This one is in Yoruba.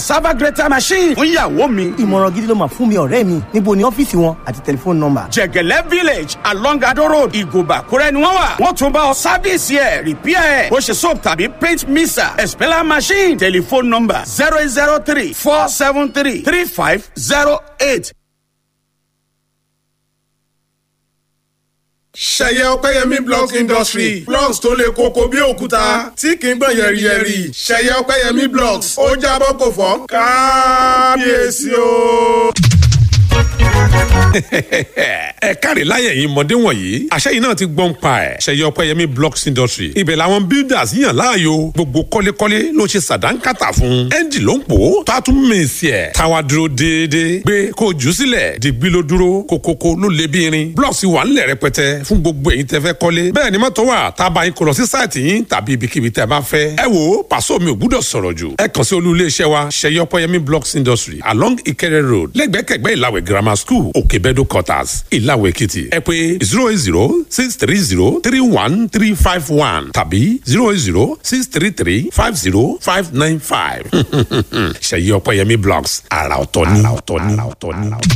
server greater machine fún ìyàwó mi. ìmọ̀ràn gidi ló máa fún mi ọ̀rẹ́ mi níbo ni ọ́fíìsì wọn àti tẹlifóònù nọ́mbà. jẹ̀gẹ̀lẹ́ village along ado road ìgòbà kúrẹ́ ni wọ́n wà. wọ́n tún bá ọ sáfíìsì ẹ̀ rìpíà ẹ̀ bó ṣe soap tàbí paint mixer expeller machine telephone number zero eight zero three four seven three three five zero eight. ṣẹyẹ ọpẹyẹmí blocks industry blocks tó le koko bí òkúta tí kì í gbọ̀n yẹ̀rìyẹ̀rì ṣẹyẹ ọpẹyẹmí blocks ó jábọ́ kò fọ́ kábíyèsí o ẹ káre láyé yìí mọ̀dé wọ̀nyí àṣẹ yìí náà ti gbọ́n pa ẹ̀ ṣẹyẹ ọpẹ́yẹmí blocks industry ibẹ̀ làwọn builders yàn láàyò gbogbo kọ́lékọ́lé ló ṣe sàdánkátà fún ẹ́ńjì ló ń pò ó tó a tún mèsì ẹ̀ táwa dúró déédéé gbé kó jù ú sílẹ̀ dìgbì ló dúró kókókó ló lé bí irin blocks wà ńlẹ̀ rẹpẹtẹ fún gbogbo èyí tẹ́ fẹ́ kọ́lé bẹ́ẹ̀ ni mọ́tò wà tá a bá yín kó lọ sí sáìtì yín tàbí ibikíbi tẹ́ bá fẹ́ ẹ wo pàṣọ mi ò gbúdọ̀ sọ̀rọ̀ jù ẹ kàn sí olú iléeṣẹ́ wa ṣẹyẹ ọpẹ́yẹmí blocks industry along Ìkẹrẹ road lẹ́gbẹ̀kẹ̀gbẹ́ ìlàwẹ̀ grammar school òkè Bedo quarters ìlàwọ̀ èkìtì ẹ pé zero eight zero six three zero three one three five one tàbí zero eight zero six three three five zero five nine five ṣèyí ọpẹ́yẹmí blogs àrà ọ̀tọ̀ ni.